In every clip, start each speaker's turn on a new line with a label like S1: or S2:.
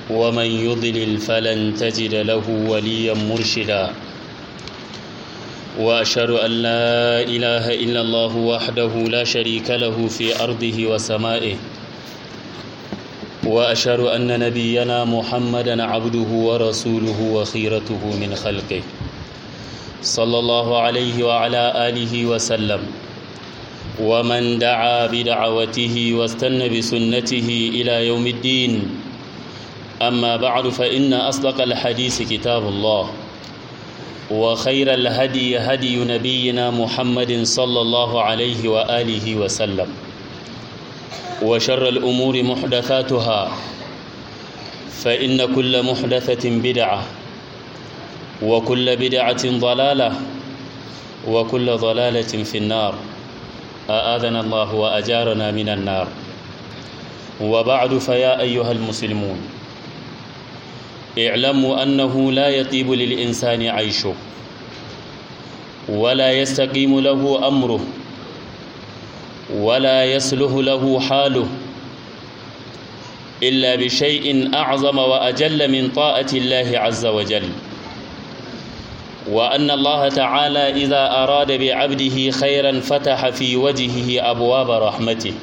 S1: ومن يضلل فلن تجد له وليا مرشدا وأشهد أن لا إله إلا الله وحده لا شريك له في أرضه وسمائه وأشهد أن نبينا محمدا عبده ورسوله وخيرته من خلقه صلى الله عليه وعلى آله وسلم ومن دعا بدعوته واستنى بسنته إلى يوم الدين أما بعد فإن أصدق الحديث كتاب الله وخير الهدي هدي نبينا محمد صلى الله عليه وآله وسلم وشر الأمور محدثاتها فإن كل محدثة بدعة وكل بدعة ضلالة وكل ضلالة في النار أآذنا الله وأجارنا من النار وبعد فيا أيها المسلمون اعلموا أنه لا يطيب للإنسان عيشه ولا يستقيم له أمره ولا يسله له حاله إلا بشيء أعظم وأجل من طاعة الله عز وجل وأن الله تعالى إذا أراد بعبده خيرا فتح في وجهه أبواب رحمته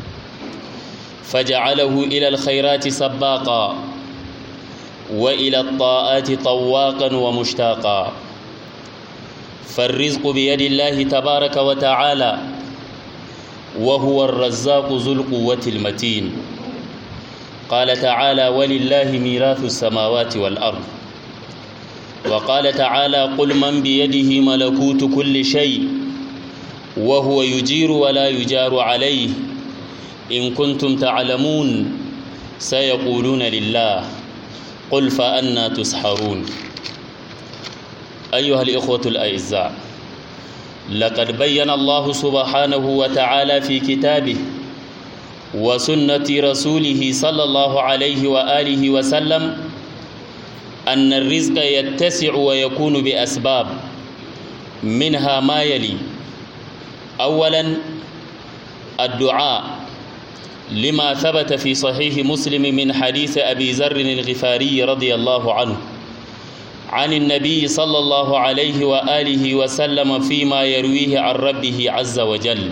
S1: فجعله إلى الخيرات سباقا وإلى الطاعات طواقا ومشتاقا فالرزق بيد الله تبارك وتعالى وهو الرزاق ذو القوة المتين قال تعالى ولله ميراث السماوات والأرض وقال تعالى قل من بيده ملكوت كل شيء وهو يجير ولا يجار عليه إن كنتم تعلمون سيقولون لله قل فأنا تسحرون أيها الإخوة الأعزاء لقد بين الله سبحانه وتعالى في كتابه وسنة رسوله صلى الله عليه وآله وسلم أن الرزق يتسع ويكون بأسباب منها ما يلي أولا الدعاء لما ثبت في صحيح مسلم من حديث أبي ذر الغفاري رضي الله عنه عن النبي صلى الله عليه وآله وسلم فيما يرويه عن ربه عز وجل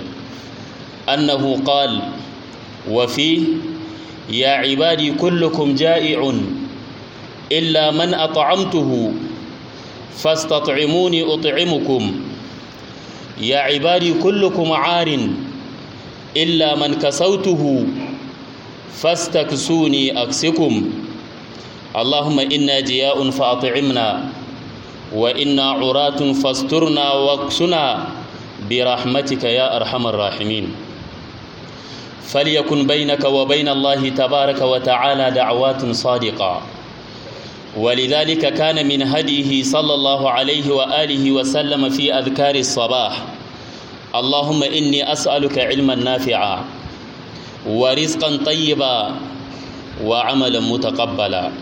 S1: أنه قال وفيه يا عبادي كلكم جائع إلا من أطعمته فاستطعموني أطعمكم يا عبادي كلكم عار إلا من كسوته فاستكسوني أكسكم اللهم إنا جياء فأطعمنا وإنا عراة فاسترنا واكسنا برحمتك يا أرحم الراحمين فليكن بينك وبين الله تبارك وتعالى دعوات صادقة ولذلك كان من هديه صلى الله عليه وآله وسلم في أذكار الصباح اللهم إني أسألك علما نافعا ورزقا طيبا وعملا متقبلا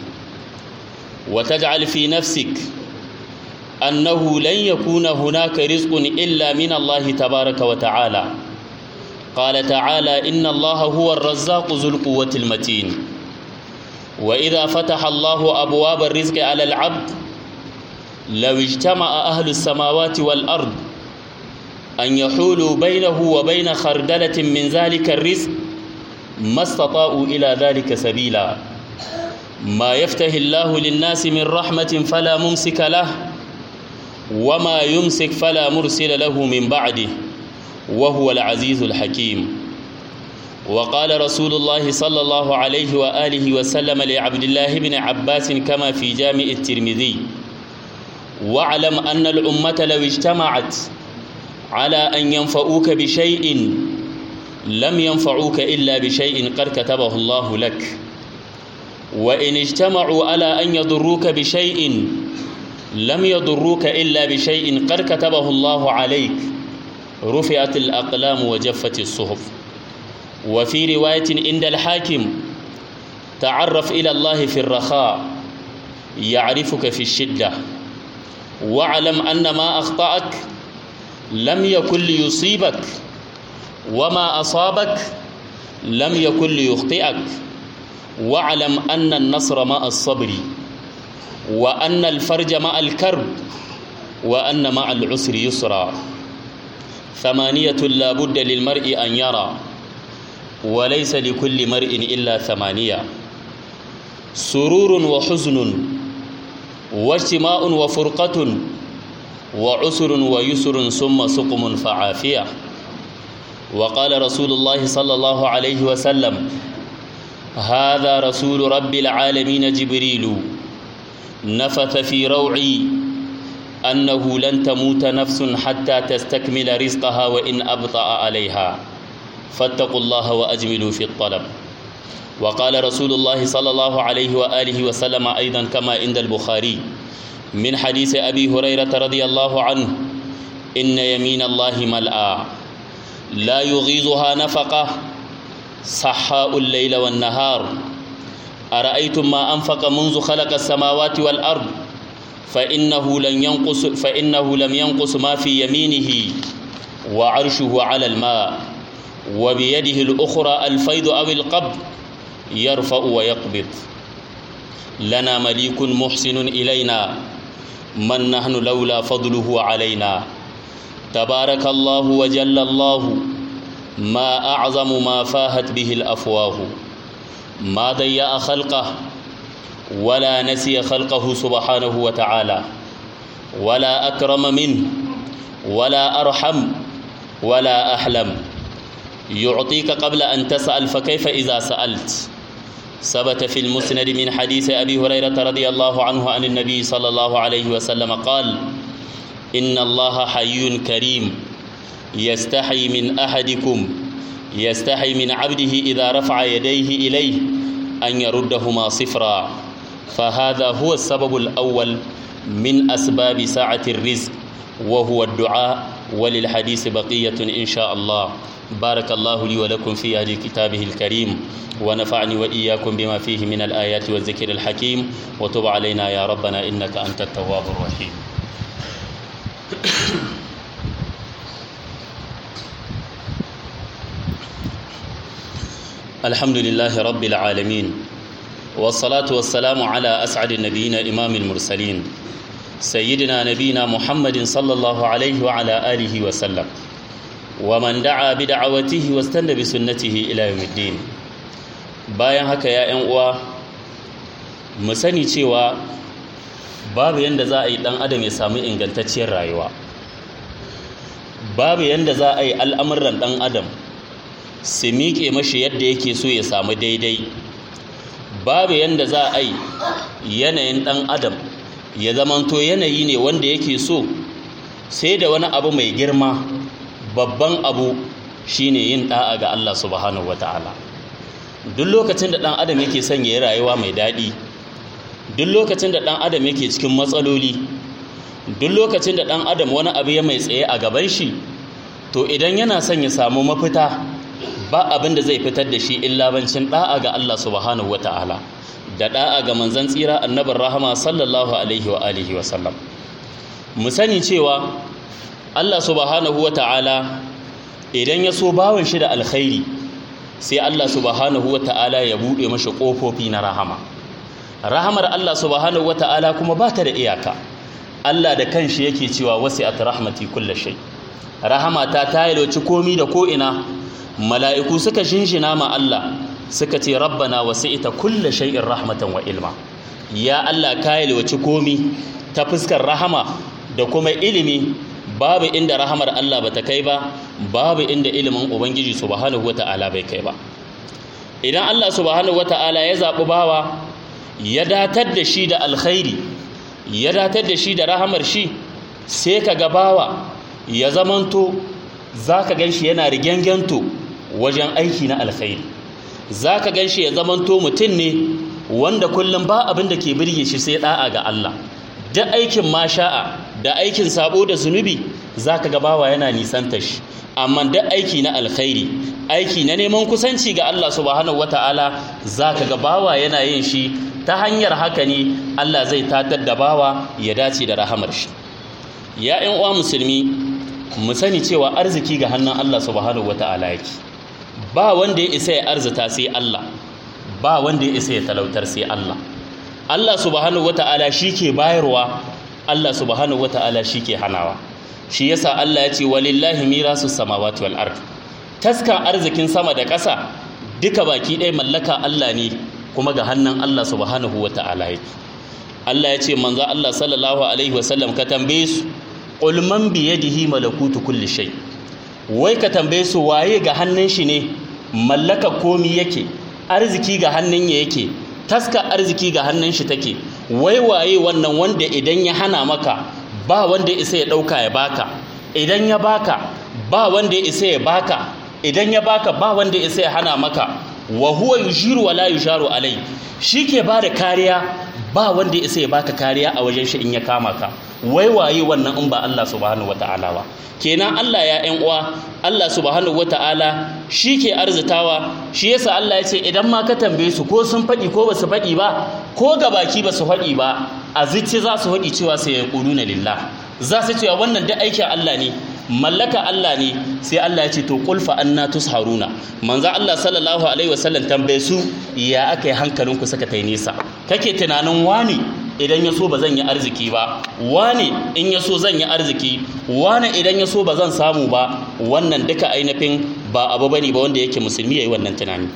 S1: وتجعل في نفسك أنه لن يكون هناك رزق إلا من الله تبارك وتعالى قال تعالى إن الله هو الرزاق ذو القوة المتين وإذا فتح الله أبواب الرزق على العبد لو اجتمع أهل السماوات والأرض أن يحولوا بينه وبين خردلة من ذلك الرزق ما استطاعوا إلى ذلك سبيلا ما يفتح الله للناس من رحمة فلا ممسك له وما يمسك فلا مرسل له من بعده وهو العزيز الحكيم وقال رسول الله صلى الله عليه وآله وسلم لعبد الله بن عباس كما في جامع الترمذي واعلم أن الأمة لو اجتمعت على أن ينفعوك بشيء لم ينفعوك إلا بشيء قد كتبه الله لك وإن اجتمعوا على أن يضروك بشيء لم يضروك إلا بشيء قد كتبه الله عليك رفعت الأقلام وجفت الصحف وفي رواية عند الحاكم تعرف إلى الله في الرخاء يعرفك في الشدة واعلم أن ما أخطأك لم يكن ليصيبك وما أصابك لم يكن ليخطئك واعلم أن النصر مع الصبر وأن الفرج مع الكرب وأن مع العسر يسرا ثمانية لا بد للمرء أن يرى وليس لكل مرء إلا ثمانية سرور وحزن واجتماع وفرقة وعسر ويسر ثم سقم فعافية وقال رسول الله صلى الله عليه وسلم هذا رسول رب العالمين جبريل نفث في روعي أنه لن تموت نفس حتى تستكمل رزقها وإن أبطأ عليها فاتقوا الله وأجملوا في الطلب وقال رسول الله صلى الله عليه وآله وسلم أيضا كما عند البخاري من حديث أبي هريرة رضي الله عنه إن يمين الله ملأى لا يغيظها نفقة صحاء الليل والنهار أرأيتم ما أنفق منذ خلق السماوات والأرض فإنه لن ينقص فإنه لم ينقص ما في يمينه وعرشه على الماء وبيده الأخرى الفيض أو القبض يرفع ويقبض لنا مليك محسن إلينا من نحن لولا فضله علينا تبارك الله وجل الله ما أعظم ما فاهت به الأفواه ما ضيأ خلقه ولا نسي خلقه سبحانه وتعالى ولا أكرم منه ولا أرحم ولا أحلم يعطيك قبل أن تسأل فكيف إذا سألت ثبت في المسند من حديث أبي هريرة رضي الله عنه عن النبي صلى الله عليه وسلم قال إن الله حي كريم يستحي من أحدكم يستحي من عبده إذا رفع يديه إليه أن يردهما صفرا فهذا هو السبب الأول من أسباب سعة الرزق وهو الدعاء وللحديث بقية إن شاء الله بارك الله لي ولكم في هذه كتابه الكريم ونفعني وإياكم بما فيه من الآيات والذكر الحكيم وتب علينا يا ربنا إنك أنت التواب الرحيم الحمد لله رب العالمين والصلاة والسلام على أسعد النبيين إمام المرسلين سيدنا نبينا محمد صلى الله عليه وعلى آله وسلم ومن دعا بدعوته واستنى بسنته إلى يوم الدين bayan haka ya ‘yan uwa mu sani cewa babu yadda za a yi ɗan adam ya samu ingantacciyar rayuwa babu yadda za a yi al'amuran ɗan adam su miƙe mashi yadda yake so ya samu daidai babu yadda za a yi yanayin ɗan adam ya zamanto yanayi ne wanda yake so sai da wani abu mai girma babban abu shine yin ɗa'a ga Allah subhanahu wata'ala duk lokacin da ɗan adam yake son ya yi rayuwa mai daɗi duk lokacin da ɗan adam yake cikin matsaloli duk lokacin da ɗan adam wani abu ya mai tsaye a gaban shi to idan yana son ya samu mafita ba abin da zai fitar da shi illa bancin da'a ga Allah subhanahu wata'ala da da'a ga manzon tsira annabin rahama sallallahu alaihi wa alihi wa sallam mu sani cewa Allah subhanahu wata'ala idan ya so bawan shi da alkhairi sai Allah subhanahu wata'ala ya bude mashi kofofi na rahama rahamar Allah subhanahu wata'ala kuma ba ta da iyaka Allah da kanshi yake cewa wasi'at rahmati kulli shay rahama ta tayaloci komi da ko ina mala'iku suka shinshina ma Allah suka ce rabbana wasi'ita kulle shay'in rahmatan wa ilma ya Allah ka yalwaci komi ta fuskar rahama da kuma ilimi babu inda rahamar Allah bata kai ba babu inda ilimin ubangiji subhanahu wata'ala bai kai ba idan Allah subhanahu wata'ala ya zaɓi bawa ya datar da shi da alkhairi ya datar da shi da rahamar shi sai ka ga bawa ya zamanto za ka gan shi yana rigengento wajen aiki na alkhairi za ka gan shi ya zamanto mutum ne wanda kullum ba abin da ke birge shi sai da'a ga Allah duk aikin masha'a da aikin sabo da zunubi za ka ga bawa yana nisanta shi amma duk aiki na alkhairi aiki na neman kusanci ga Allah subhanahu wata'ala za ka ga bawa yana yin shi ta hanyar haka ne Allah zai tatar da bawa ya dace da rahamar shi ya ƴan uwa musulmi mu sani cewa arziki ga hannun Allah subhanahu wata'ala yake ba wanda ya isa ya arzita sai Allah ba wanda ya isa ya talautar sai Allah Allah subhanahu wata'ala shi ke bayarwa Allah subhanahu wata'ala shi ke hanawa shi yasa Allah ya ce walillahi mirasu samawati wal ard taskan arzikin sama da ƙasa duka baki ɗaya mallaka Allah ne kuma ga hannun Allah subhanahu wata'ala yake Allah ya ce manzo Allah sallallahu alaihi wasallam ka tambaye su qul man bi yadihi malakutu kulli shay wai ka tambaye su waye ga hannun shi ne mallaka komi yake arziki ga hannun ya yake taska arziki ga hannun shi take wai waye wannan wanda idan ya hana maka ba wanda isa ya dauka ya baka idan ya baka ba wanda ya isa ya baka idan ya baka ba wanda isa ya hana maka wa huwa yushiru wa la yusharu alai shike ba da kariya ba wanda ya isa ya baka kariya a wajen shi in ya kama ka wai waye wannan in ba Allah subhanahu wataala ba kenan Allah ya ƴan uwa Allah subhanahu wataala shi ke arzitawa shi yasa Allah ya ce idan ma ka tambaye su ko sun faɗi ko ba su faɗi ba ko ga baki ba su faɗi ba a zuci za su faɗi cewa sai ya ƙuluna lillah za su cewa wannan duk aikin Allah ne mallaka Allah ne sai Allah ya ce to qul fa anna tusharuna manzo Allah sallallahu alaihi wasallam tambaye su ya aka yi hankalinku saka tai nisa kake tunanin wani idan ya so ba zan yi arziki ba wani in ya so zan yi arziki wani idan ya so ba zan samu ba wannan duka ainihin ba abu bane ba wanda yake musulmi yayi wannan tunani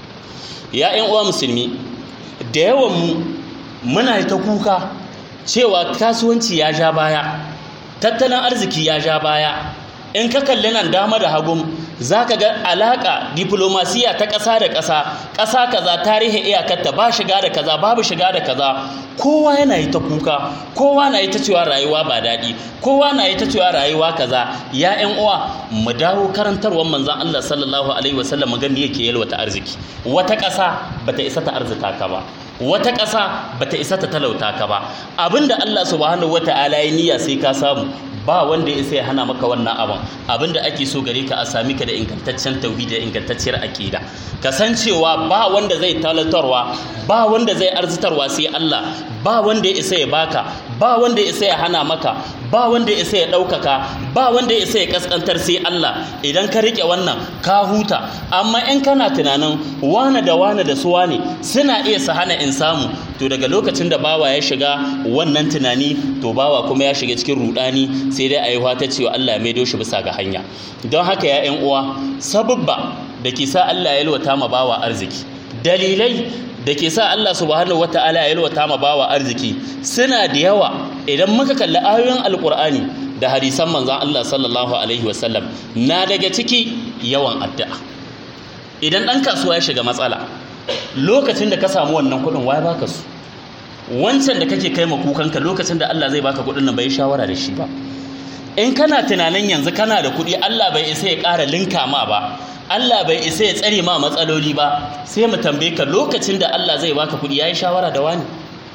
S1: ya ƴan uwa musulmi da yawan mu muna ta kuka cewa kasuwanci ya ja baya tattalin arziki ya ja baya in ka kalli nan dama da hagun za ka ga alaƙa diplomasiya ta ƙasa da ƙasa ƙasa kaza tarihin iyakarta ba shiga da kaza babu shiga da kaza kowa yana yi ta kuka kowa na yi ta cewa rayuwa ba daɗi kowa na yi ta cewa rayuwa kaza ya ƴan uwa mu dawo karantarwar manzon Allah sallallahu alaihi wasallam ga me yake yalwata arziki wata ƙasa bata isa ta arzita ka ba wata ƙasa bata isa ta talauta ka ba abinda Allah subhanahu wata'ala ya niyya sai ka samu ba wanda ya sai hana maka wannan abin abinda ake so gare ka a sami ka da ingantaccen tauhidi da ingantacciyar aqida kasancewa ba wanda zai talatarwa ba wanda zai arzitarwa sai Allah ba wanda ya isa ya baka ba wanda ya isa ya hana maka ba wanda ya isa ya ɗaukaka ba wanda ya isa ya kaskantar sai Allah idan ka rike wannan ka huta amma in kana tunanin wane da wane da su wane suna iya su hana in samu to daga lokacin da bawa ya shiga wannan tunani to bawa kuma ya shiga cikin rudani sai dai a yi ta cewa Allah ya maido shi bisa ga hanya don haka ya ƴan uwa sababba da ke sa Allah ya yalwata ma bawa arziki dalilai da ke sa Allah subhanahu wata'ala ya yalwata ma bawa arziki suna da yawa idan muka kalli ayoyin alkur'ani da hadisan manzon Allah sallallahu alaihi wasallam na daga ciki yawan addu'a idan ɗan kasuwa ya shiga matsala lokacin da ka samu wannan kuɗin waye baka su wancan da kake kai kukanka lokacin da Allah zai baka kuɗin nan bai shawara da shi ba in kana tunanin yanzu kana da kuɗi Allah bai isa ya ƙara linka ma ba Allah bai isa ya tsare ma matsaloli ba sai mu tambaye ka lokacin da Allah zai baka kuɗi yayi shawara da wani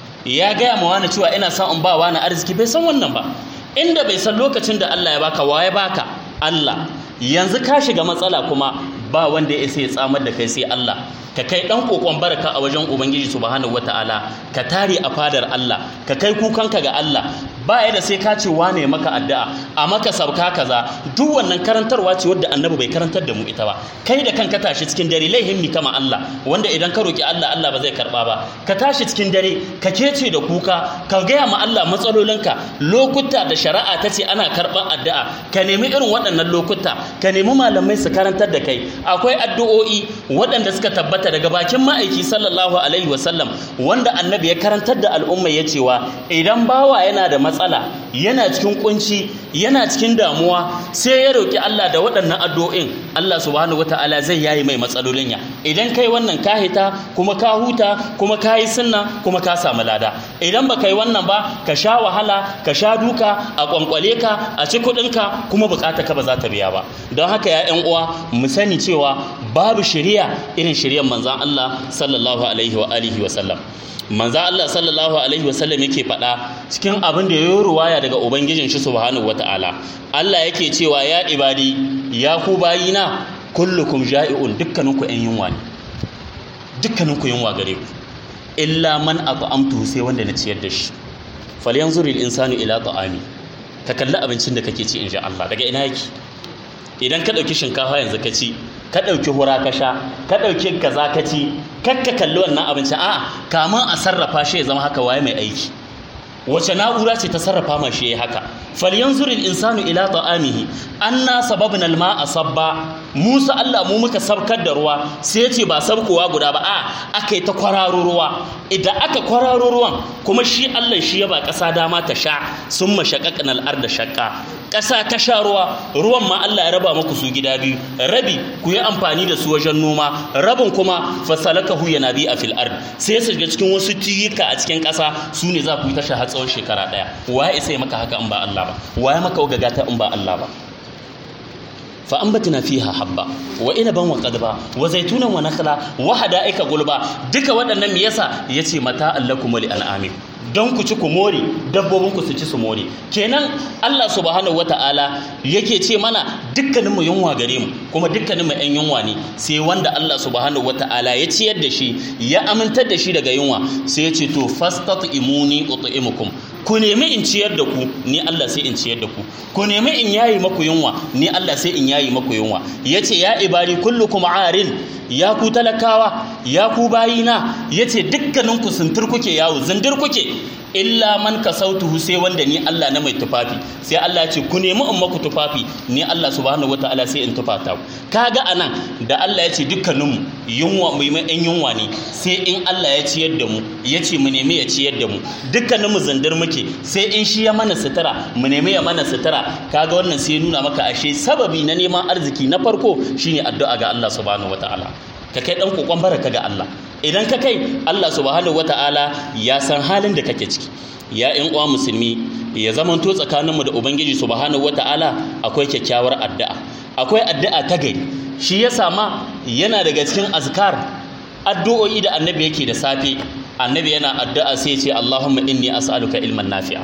S1: ya gaya ma wani cewa ina son in ba wani arziki bai san wannan ba inda bai san lokacin da Allah ya baka waye baka Allah yanzu ka shiga matsala kuma ba wanda ya isa ya tsamar da kai sai Allah ka kai dan kokon baraka a wajen ubangiji subhanahu wataala ka tare a fadar Allah ka kai kukanka ga Allah ba ya da sai ka ce wane maka addu'a a maka sabka kaza duk wannan karantarwa ce wadda annabi bai karantar da mu ita ba kai da kanka tashi cikin dare laihin mi kama Allah wanda idan ka roki Allah Allah ba zai karba ba ka tashi cikin dare ka kece da kuka ka gaya ma Allah matsalolinka lokuta da shari'a ta ce ana karban addu'a ka nemi irin waɗannan lokuta ka nemi malamai su karantar da kai akwai addu'o'i waɗanda suka tabbata daga bakin ma'aiki sallallahu alaihi wasallam wanda annabi ya karantar da al'umma ya cewa idan bawa yana da matsala yana cikin kunci yana cikin damuwa sai ya roki Allah da waɗannan addu'o'in Allah subhanahu wata'ala zai yayi mai matsalolin ya idan kai wannan ka hita kuma ka huta kuma ka yi sunna kuma ka samu lada idan ba kai wannan ba ka sha wahala ka sha duka a kwankwale ka a ci kuɗinka kuma bukata ka ba za ta biya ba don haka ya ƴan uwa mu sani cewa babu shari'a irin shari'ar manzon Allah sallallahu alaihi wa alihi wa sallam manzo Allah sallallahu alaihi wasallam yake faɗa cikin abin da yayi ruwaya daga ubangijin shi subhanahu wataala Allah yake cewa ya ibadi ya ku bayina kullukum ja'i'un dukkaninku ɗan yunwa ne dukkaninku yunwa gare ku illa man at'amtuhu sai wanda na ciyar da shi falyanzur al-insanu ila ta'ami ka kalli abincin da kake ci insha Allah daga ina yake idan ka ɗauki shinkafa yanzu ka ci ka ɗauki hura ka sha ka ɗauki kaza ka ci kakka kalli wannan abincin a'a kamun a sarrafa shi ya zama haka waye mai aiki wace na'ura ce ta sarrafa ma shi haka falyanzuril insanu ila ta'amihi anna sababna alma'a sabba Musa Allah mu muka sabkar da ruwa sai ya ce ba sabkowa guda ba a aka yi ta kwararo ruwa idan aka kwararo ruwan kuma shi Allah shi ya ba ƙasa dama ta sha sun mashaƙaƙan al'ar da shaƙa ƙasa ta sha ruwa ruwan ma Allah ya raba muku su gida biyu rabi ku yi amfani da su wajen noma rabin kuma fasalaka hu yana bi a fil ard sai su shiga cikin wasu tiyika a cikin ƙasa su ne za ku yi tasha har tsawon shekara ɗaya waye isa maka haka in ba Allah ba waye maka gagata in ba Allah ba fa ambatna fiha habba wa inaban wa qadba wa zaytunan wa nakhla wa hada'ika gulba duka waɗannan me yasa yace mata allakum li an'ami don ku ci ku more dabbobin ku su ci su more kenan Allah subhanahu wata'ala yake ce mana dukkanin mu yunwa gare mu kuma dukkanin mu ɗan yunwa ne sai wanda Allah subhanahu wata'ala ya ciyar da shi ya amintar da shi daga yunwa sai ya ce to fastat'imuni ut'imukum ku nemi in ciyar da ku ni Allah sai in ciyar da ku ku nemi in yayi maku yunwa ni Allah sai in yayi maku yunwa yace ya ibari kullukum arin ya ku talakawa ya ku bayina yace dukkanin ku suntur kuke yawo zindir kuke illa man kasautuhu sai wanda ni Allah na mai tufafi sai Allah ya ce ku nemi in maku tufafi ni Allah subhanahu wataala sai in tufata ku kaga anan da Allah ya ce dukkaninmu yunwa mai mai yunwa ne sai in Allah ya ciyar da mu ya ce mu nemi ya ciyar da mu dukkaninmu zindir muke sai in shi ya mana sutura mu nemi ya mana sutura kaga wannan sai nuna maka ashe sababi na neman arziki na farko shine addu'a ga Allah subhanahu wataala ka kai dan kokon baraka ga Allah idan ka kai Allah subhanahu wata'ala ya san halin da kake ciki ya ƴan uwa musulmi ya zamanto tsakaninmu da ubangiji subhanahu wata'ala akwai kyakkyawar addu'a akwai addu'a ta gari shi ya sama yana daga cikin azkar addu'o'i da annabi yake da safe annabi yana addu'a sai ya ce Allahumma inni as'aluka ilman nafi'a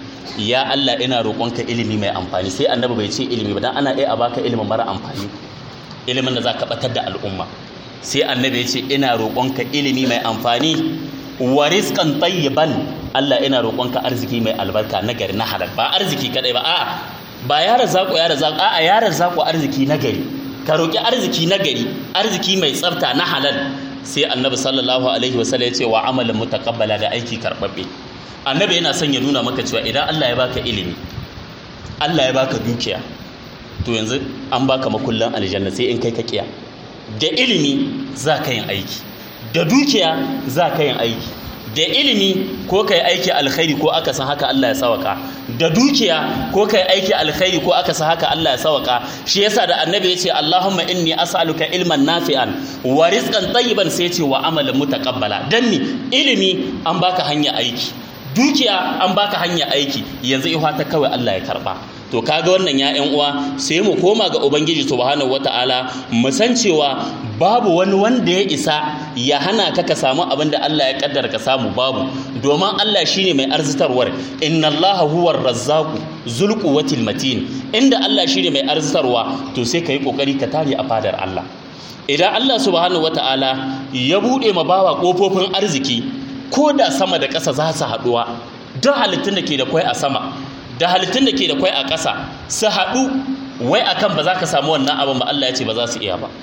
S1: ya Allah ina roƙonka ilimi mai amfani sai annabi bai ce ilimi ba dan ana iya a baka ilimin mara amfani ilimin da zaka batar da al'umma sai annabi ya ce ina roƙonka ilimi mai amfani wa rizqan tayyiban Allah ina roƙonka arziki mai albarka na gari na halal ba arziki kadai ba a'a ba ya razako ya razako a'a ya razako arziki na gari ka roƙi arziki na gari arziki mai tsafta na halal sai annabi sallallahu alaihi wasallam ya ce wa amalan mutaqabbala da aiki karbabbe annabi yana son ya nuna maka cewa idan Allah ya baka ilimi Allah ya baka dukiya to yanzu an baka makullan aljanna sai in kai ka kiya da ilimi za ka yin aiki da dukiya za ka yin aiki da ilimi ko ka yi aiki alkhairi ko aka san haka Allah ya sawaka da dukiya ko ka yi aiki alkhairi ko aka san haka Allah ya sawaka shi yasa da annabi ya ce Allahumma inni as'aluka ilman nafi'an wa rizqan tayyiban sai ya ce wa amalan mutaqabbala dan ni ilimi an baka hanya aiki dukiya an baka hanya aiki yanzu ihwa ta kawai Allah ya karba to kaga wannan ya ƴan uwa sai mu koma ga ubangiji subhanahu wataala mu san cewa babu wani wanda ya isa ya hana ka ka samu abin da Allah ya kaddara ka samu babu domin Allah shine mai arzitarwar inna Allah huwa razzaqu zul quwwatil matin inda Allah shine mai arzitarwa to sai kai kokari ka tare a fadar Allah idan Allah subhanahu wataala ya bude ma bawa kofofin arziki ko da sama da ƙasa za su haɗuwa duk halittun da ke da kwai a sama da halittun da ke da kwai a ƙasa su haɗu wai akan ba za ka samu wannan abin ba Allah ya ce ba za su iya ba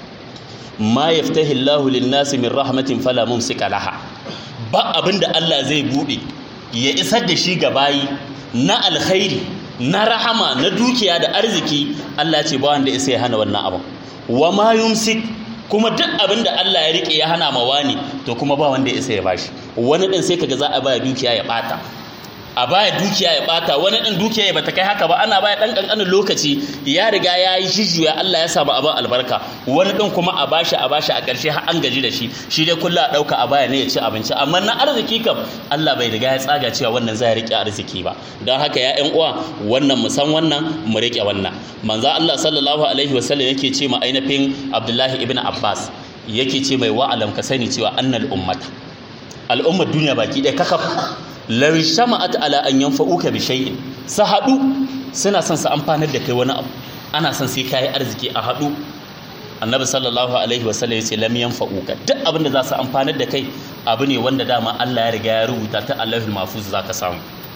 S1: ma yaftahi Allahu lin-nasi min rahmatin fala mumsika laha ba abin da Allah zai bude ya isar da shi ga bayi na alkhairi na rahama na dukiya da arziki Allah ce ba wanda isa ya hana wannan abin wa ma yumsik kuma duk abin da Allah ya rike ya hana ma wani to kuma ba wanda isa ya bashi wani din sai kaga za a baya dukiya ya bata a baya dukiya ya bata wani ɗin dukiya ya bata kai haka ba ana baya ɗan ƙanƙanin lokaci ya riga ya yi jijjuya Allah ya samu abin albarka wani ɗin kuma a bashi a bashi a ƙarshe har an gaji da shi shi dai kullum a ɗauka a baya ne ya ci abinci amma na arziki kam Allah bai riga ya tsaga cewa wannan zai riƙe arziki ba don haka ya ƴan uwa wannan mu san wannan mu riƙe wannan manzo Allah sallallahu alaihi wasallam yake ce ma ainihin Abdullahi ibn Abbas yake ce mai wa'alam ka sani cewa annal ummata al'ummar duniya baki ɗaya kakaf law shama'at ala an yanfa'uka bi shay'in su haɗu suna son su amfanar da kai wani abu ana son sai kai arziki a haɗu annabi sallallahu alaihi wasallam yace lam yanfa'uka duk abin da za su amfanar da kai abu ne wanda dama Allah ya riga ya rubuta ta Allahul mahfuz za ka samu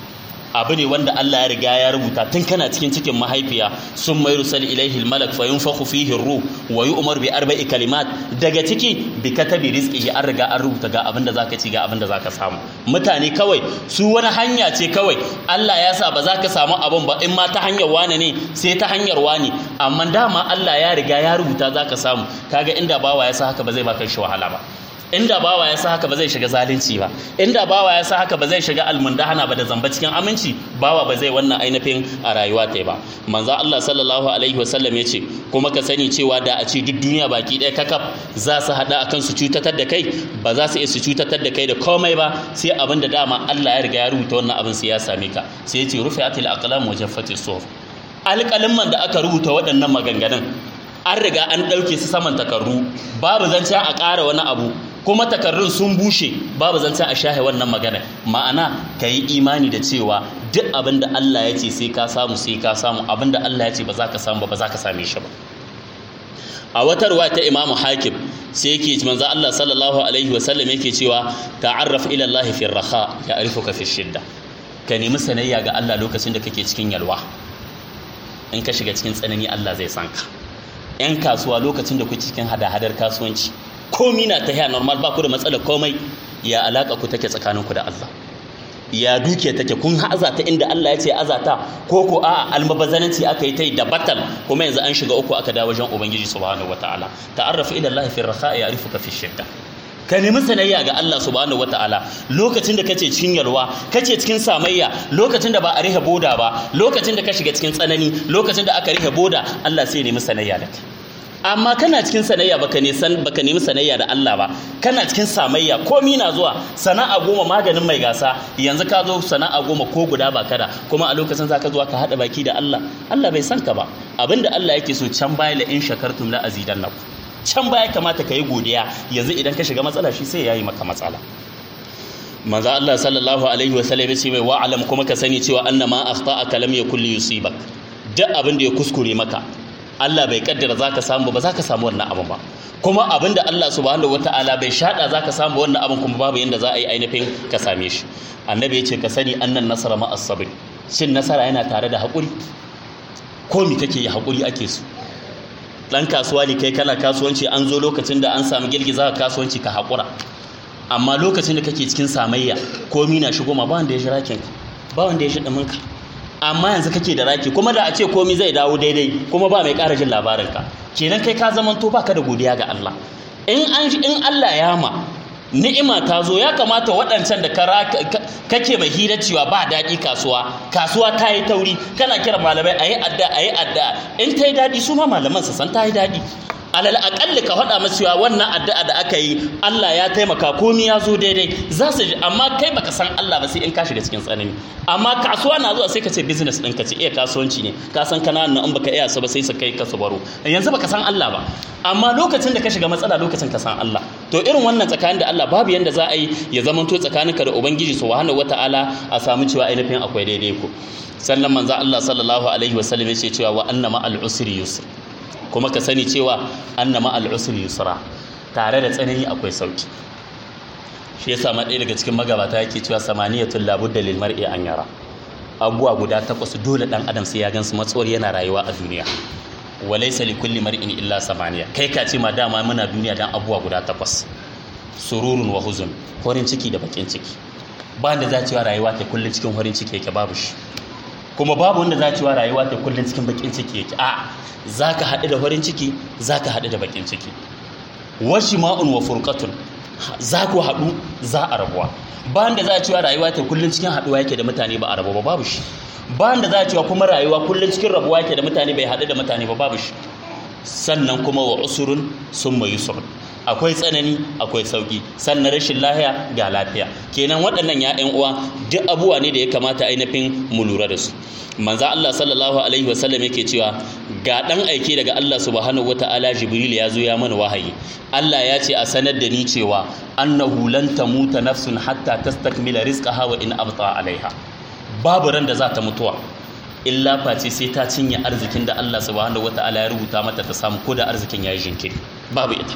S1: abu ne wanda Allah ya riga ya rubuta tun kana cikin cikin mahaifiya sun mai rusal ilaihi malak fa yunfakhu fihi ruh wa yu'mar bi arba'i kalimat daga ciki bi katabi rizqihi an riga an rubuta ga abin da zaka ci ga abin da zaka samu mutane kawai su wani hanya ce kawai Allah ya sa ba za ka samu abin ba in ma ta hanyar wane ne sai ta hanyar wani amma dama Allah ya riga ya rubuta zaka samu kaga inda bawa ya sa haka ba zai baka shi wahala ba inda bawa ya sa haka ba zai shiga zalunci ba inda bawa ya sa haka ba zai shiga almundahana ba da zamba cikin aminci bawa ba zai wannan ainihin a rayuwa ta ba manzo Allah sallallahu alaihi wasallam ya ce kuma ka sani cewa da a ce duk duniya baki ɗaya kakaf za su haɗa akan su cutatar da kai ba za su iya su cutatar da kai da komai ba sai abin da dama Allah ya riga ya rubuta wannan abin sai ya same ka sai ya ce rufi'atil aqlam wa jaffatis suhuf alƙalimman da aka rubuta waɗannan maganganun an riga an ɗauke su saman takarru babu zancen a ƙara wani abu kuma takarrun sun bushe babu zancen a shahe wannan magana ma'ana ka yi imani da cewa duk abin da Allah ya ce sai ka samu sai ka samu abin da Allah ya ce ba za ka samu ba ba za ka same shi ba a wata ruwa ta imamu hakim sai yake manzo Allah sallallahu alaihi wasallam yake cewa ta'arraf ila Allah fi raha ya arifuka fi shidda ka nemi sanayya ga Allah lokacin da kake cikin yalwa in ka shiga cikin tsanani Allah zai san ka 'yan kasuwa lokacin da kuke cikin hada-hadar kasuwanci komi na ta normal ba ku da matsalar komai ya alaka ku take tsakaninku da Allah ya duke take kun haza ta inda Allah ya ce azata ko ko a almabazananci aka yi ta da batal kuma yanzu an shiga uku aka dawo wajen ubangiji subhanahu wataala ta'arrafu ila Allah fi raha ya'rifuka fi shidda ka nemi sanayya ga Allah subhanahu wataala lokacin da kace cikin yalwa kace cikin samayya lokacin da ba a rihe boda ba lokacin da ka shiga cikin tsanani lokacin da aka rihe boda Allah sai ya nemi sanayya da kai amma kana cikin sanayya baka ne san baka nemi sanayya da Allah ba kana cikin samayya komi na zuwa sana'a goma maganin mai gasa yanzu ka zo sana'a goma ko guda ba kada kuma a lokacin zaka zuwa ka hada baki da Allah Allah bai san ka ba abinda Allah yake so can baya la in shakartum la azidannakum can baya kamata ka yi godiya yanzu idan ka shiga matsala shi sai yayi maka matsala manzo Allah sallallahu alaihi wa sallam yace mai wa'alam kuma ka sani cewa annama akhta'aka lam yakul yusibak duk abin da ya kuskure maka Allah bai kaddara zaka samu ba zaka samu wannan abin ba kuma abin da Allah subhanahu wataala bai shada zaka samu wannan abin kuma babu yanda za a yi ainihin ka same shi annabi ya ce ka sani annan nasara ma as-sabr shin nasara yana tare da haƙuri ko mi kake yi haƙuri ake so dan kasuwa ne kai kana kasuwanci an zo lokacin da an samu girgiza ka kasuwanci ka haƙura amma lokacin da kake cikin samayya komi na shigo ma ba wanda ya shi rakin ba wanda ya shi ɗuminka amma yanzu kake da raki kuma da a ce komi zai dawo daidai kuma ba mai ƙara jin labarinka kenan kai ka zamanto baka da godiya ga Allah in an in Allah ya ma ni'ima ta zo ya kamata waɗancan da kake mai hira cewa ba daɗi kasuwa kasuwa ta yi tauri kana kira malamai a yi adda a yi adda in ta yi daɗi su ma malaman su san ta yi daɗi alal aƙalli ka faɗa masu cewa wannan addu'a da aka yi Allah ya taimaka komi ya zo daidai za su ji amma kai baka san Allah ba sai in ka shiga cikin tsanani amma kasuwa na zuwa sai ka ce business ɗin ka ce iya kasuwanci ne ka san kana nan in baka iya su ba sai su kai ka su baro yanzu baka san Allah ba amma lokacin da ka shiga matsala lokacin ka san Allah to irin wannan tsakanin da Allah babu yanda za a yi ya zama to tsakaninka da ubangiji subhanahu wataala a samu cewa ainihin akwai daidai ku sannan manzo Allah sallallahu alaihi wasallam ya ce cewa wa annama al usri yusr kuma ka sani cewa annama al'usul yusra tare da tsanani akwai sauki shi yasa ma ɗaya daga cikin magabata yake cewa samaniyatul labudda lil mar'i an yara abubuwa guda takwas dole dan adam sai ya gansu matsuwar yana rayuwa a duniya walaysa li kulli mar'in illa samaniya kai ka ce ma dama muna duniya dan abubuwa guda takwas sururun wa huzun horin ciki da bakin ciki ba da za cewa rayuwa ta kullun cikin horin ciki yake babu shi kuma babu wanda za cewa rayuwa ta kullun cikin bakin ciki yake a za ka haɗu da farin ciki za ka haɗu da bakin ciki washi ma'un wa furqatun za ku haɗu za a rabuwa bayan da za a cewa rayuwa ta kullum cikin haɗuwa yake da mutane ba a rabu ba babu shi bayan da za a cewa kuma rayuwa kullum cikin rabuwa yake da mutane bai haɗu da mutane ba babu shi sannan kuma wa usurun sun mai yusur akwai tsanani akwai sauki sannan rashin lahiya ga lafiya kenan waɗannan ya ƴan uwa duk abubuwa ne da ya kamata ainihin mu lura da su manzo Allah sallallahu alaihi wasallam yake cewa ga dan aike daga Allah subhanahu wataala Jibril ya zo ya mana wahayi Allah ya ce a sanar da ni cewa annahu lan tamuta nafsun hatta tastakmila rizqaha wa in abta alaiha babu ran da za ta mutuwa illa face sai ta cinye arzikin da Allah subhanahu wataala ya rubuta mata ta samu ko da arzikin ya yi jinkiri babu ita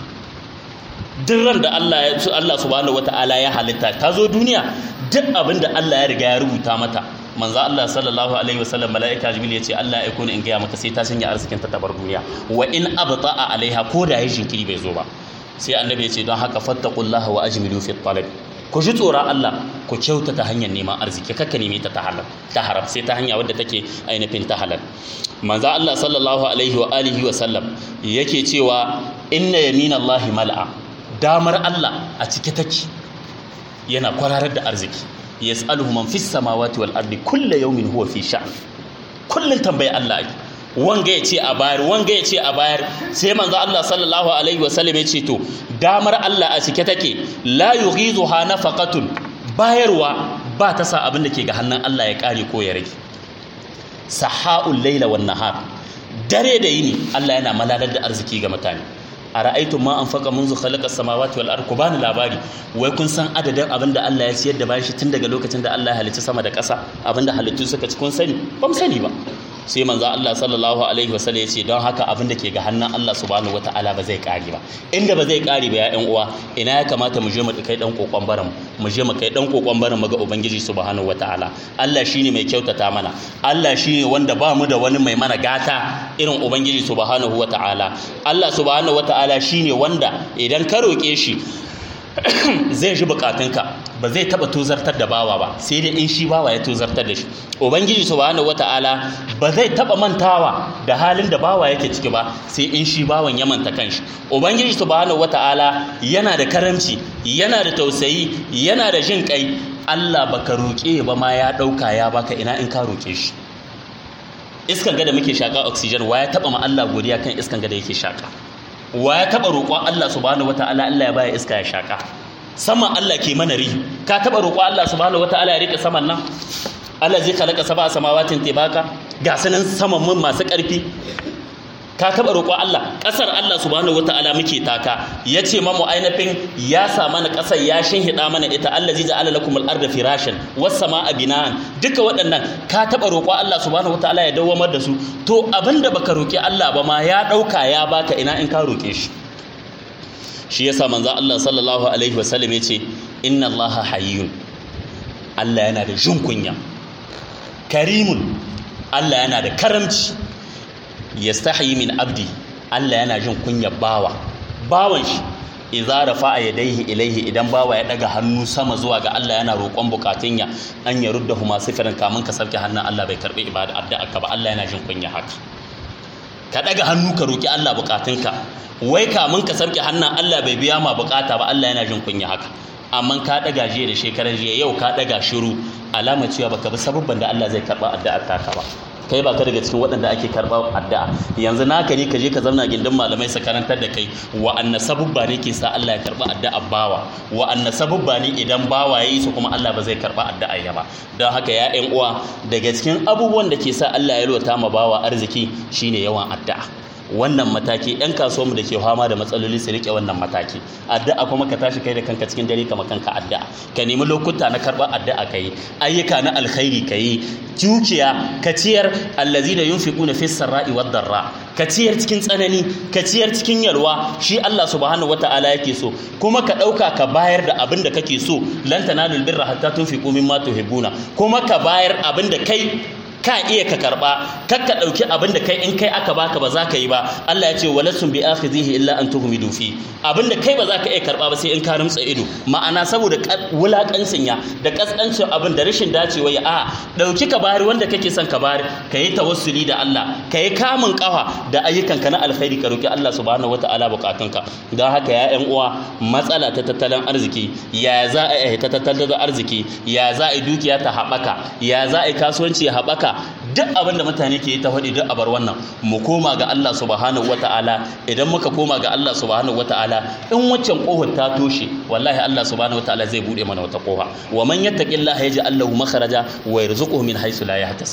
S1: duk ran da Allah ya Allah subhanahu wataala ya halitta ta zo duniya duk abin da Allah ya riga ya rubuta mata manzo Allah sallallahu alaihi wasallam malaika jibril ya ce Allah ya kone in gaya maka sai ta sanya arzikin ta tabar duniya wa in abta'a alaiha ko da ya jinkiri bai zo ba sai annabi ya ce don haka fattaqullaha wa ajmilu fi talab ku ji tsoron Allah ku kyautata hanyar neman arziki kakka neme ta ta halal ta haram sai ta hanya wadda take ainihin ta halal manzo Allah sallallahu alaihi wa alihi wa sallam yake cewa inna yaminallahi mal'a damar Allah a cike take yana kwararar da arziki yas'aluhu man fis samawati wal ardi kullu yawmin huwa fi sha'n kullun tambayi Allah ake wanga ya ce a bayar wanga ya ce a bayar sai manzo Allah sallallahu alaihi wasallam ya ce to damar Allah a cike take la yughizuha nafaqatun bayarwa ba ta sa abin da ke ga hannun Allah ya kare ko ya rage sahaul laila wan nahar dare da yini Allah yana malalar da arziki ga mutane a ra'aitun ma an faka munzu khalaqa samawati wal ard ku bani labari wai kun san adadin abin da Allah ya ciyar da bayan shi tun daga lokacin da Allah ya halicci sama da ƙasa abin da halittu suka ci kun sani ba mu sani ba sai manzo Allah sallallahu alaihi wasallam ya ce don haka abin da ke ga hannun Allah subhanahu wataala ba zai kare ba inda ba zai kare ba ya ƴan uwa ina ya kamata mu je mu kai dan kokon baran mu je mu kai dan kokon baran mu ga ubangiji subhanahu wataala Allah shine mai kyautata mana Allah shine wanda ba mu da wani mai mana gata irin ubangiji subhanahu wataala Allah subhanahu wataala shine wanda idan ka roke shi zai ji bukatunka ba zai taba tozartar da bawa ba sai dai in shi bawa ya tozartar da shi ubangiji subhanahu wataala ba zai taba mantawa da halin da bawa yake ciki ba sai in shi bawan ya manta kanshi ubangiji subhanahu wataala yana da karamci yana da tausayi yana da jin kai Allah baka roƙe ba ma ya ɗauka ya baka ina in ka roƙe shi iskan gada muke shaka oxygen wa ya taba ma Allah godiya kan iskan gada yake shaka wa ya taba roƙon Allah subhanahu wataala Allah ya baya iska ya shaka saman Allah ke mana rihi ka taba roƙon Allah subhanahu wataala ya rike saman nan Allah zai khalaqa sab'a samawatin tibaka ga sanan saman mun masu ƙarfi ka taba roƙon Allah ƙasar Allah subhanahu wataala muke taka yace mamu ainihin ya sa mana ƙasar ya shinhida mana ita Allah zai ja'ala lakum al-arda firashan was samaa binaan duka waɗannan ka taba roƙon Allah subhanahu wataala ya dawamar da su to abinda baka roƙi Allah ba ma ya ɗauka ya baka ina in ka roƙe shi shi yasa manzo Allah sallallahu alaihi wasallam yace inna Allah hayyun Allah yana da jin kunya karimun Allah yana da karamci yastahi min abdi Allah yana jin kunya bawa bawan shi idza rafa'a yadayhi ilaihi idan bawa ya daga hannu sama zuwa ga Allah yana roƙon bukatun ya an ya rudda huma sifirin kamun ka sauke hannun Allah bai karbi ibada addu'a ka ba Allah yana jin kunya haka ka daga hannu ka roki Allah bukatunka wai kamun ka sauke hannun Allah bai biya ma bukata ba Allah yana jin kunya haka amma ka daga jiya da shekaran jiya yau ka daga shiru alama cewa baka bi sababban da Allah zai karba addu'ar taka ba kai ba ka daga cikin waɗanda ake karɓar addu'a yanzu naka ne ka je ka zauna gindin malamai su karantar da kai wa anna sabubba ne ke sa Allah ya karɓa addu'a bawa wa anna sabubba ne idan bawa ya yi su kuma Allah ba zai karɓa addu'a ya ba don haka ya ƴan uwa daga cikin abubuwan da ke sa Allah ya lota ma bawa arziki shine yawan addu'a wannan mataki yan kasuwanmu da ke fama da matsaloli su rike wannan mataki addu'a kuma ka tashi kai da kanka cikin dare kama kanka addu'a ka nemi lokuta na karɓar addu'a ka yi ayyuka na alkhairi ka yi dukiya ka ciyar allazina yunfiquna fis sarra'i wad darra ka ciyar cikin tsanani ka ciyar cikin yalwa shi Allah subhanahu wata'ala yake so kuma ka ɗauka ka bayar da abin da kake so lan tanalul birra hatta tunfiqu mimma tuhibbuna kuma ka bayar abin da kai ka iya ka karba kar ka dauki abin da kai in kai aka baka ba za ka yi ba Allah ya ce walasum bi akhizihi illa an tuhmidu fi abin da kai ba za ka iya karba ba sai in ka rumtsa ido ma'ana saboda wulakancin ya da kaskancin abin da rashin dacewa ya a dauki ka bari wanda kake son ka bari ka yi tawassuli da Allah ka yi kamun kafa da ayyukanka na alkhairi ka roki Allah subhanahu wataala bukatunka don haka ya yan uwa matsala ta tattalin arziki ya za a yi ta tattalin arziki ya za a yi dukiya ta haɓaka ya za a yi kasuwanci ya haɓaka duk abin da mutane ke yi ta faɗi duk abar wannan mu koma ga Allah subhanahu wata'ala idan muka koma ga Allah subhanahu wata'ala in waccan kohon ta toshe wallahi Allah subhanahu wata'ala zai bude mana wata koha wa man yattaqillaha yaj'al lahu makhraja wa yarzuquhu min haythu la yahtasib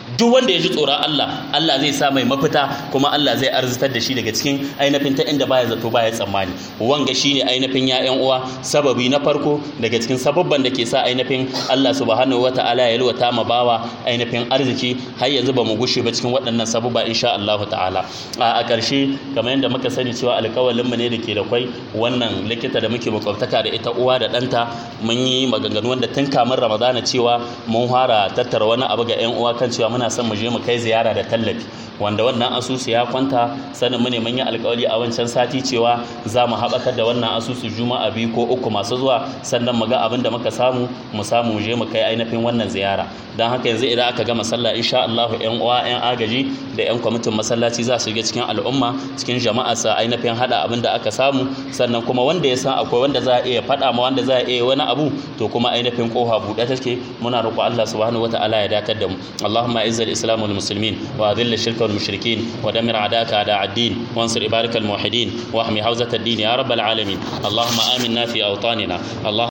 S1: duk wanda ya ji tsoron Allah Allah zai sa mai mafita kuma Allah zai arzitar da shi daga cikin ainihin ta inda baya zato baya tsammani wanga shine ainihin ya ƴan uwa sababi na farko daga cikin sababban da ke sa ainihin Allah subhanahu wataala ya yalwata ma bawa ainihin arziki har yanzu ba mu gushe ba cikin waɗannan sababa insha Allah ta'ala a ƙarshe kamar yadda muka sani cewa alƙawalin mu ne da ke da kwai wannan likita da muke makwabtaka da ita uwa da ɗanta mun yi maganganu wanda tun kamin Ramadana cewa mun fara tattara wani abu ga ƴan uwa kan cewa muna son mu je mu kai ziyara da tallafi wanda wannan asusu ya kwanta sanin mu ne mun yi alƙawari a wancan sati cewa za mu haɓakar da wannan asusu juma'a biyu ko uku masu zuwa sannan mu ga abin da muka samu mu samu mu je mu kai ainihin wannan ziyara don haka yanzu idan aka gama sallah insha Allah ƴan uwa ƴan agaji da ƴan kwamitin masallaci za su shiga cikin al'umma cikin jama'a sa ainihin hada abin da aka samu sannan kuma wanda ya san akwai wanda za a iya faɗa ma wanda za a iya wani abu to kuma ainihin kofa buɗe take muna roƙo Allah subhanahu wataala ya dakatar da mu Allahumma izz al-islam wal muslimin wa adhill ash-shirka wal mushrikin wa damir a'daka a'da ad-din wansur ibarak al-muwahhidin wa ahmi hawzat ad-din ya rabbal alamin Allahumma aminna fi awtanina Allah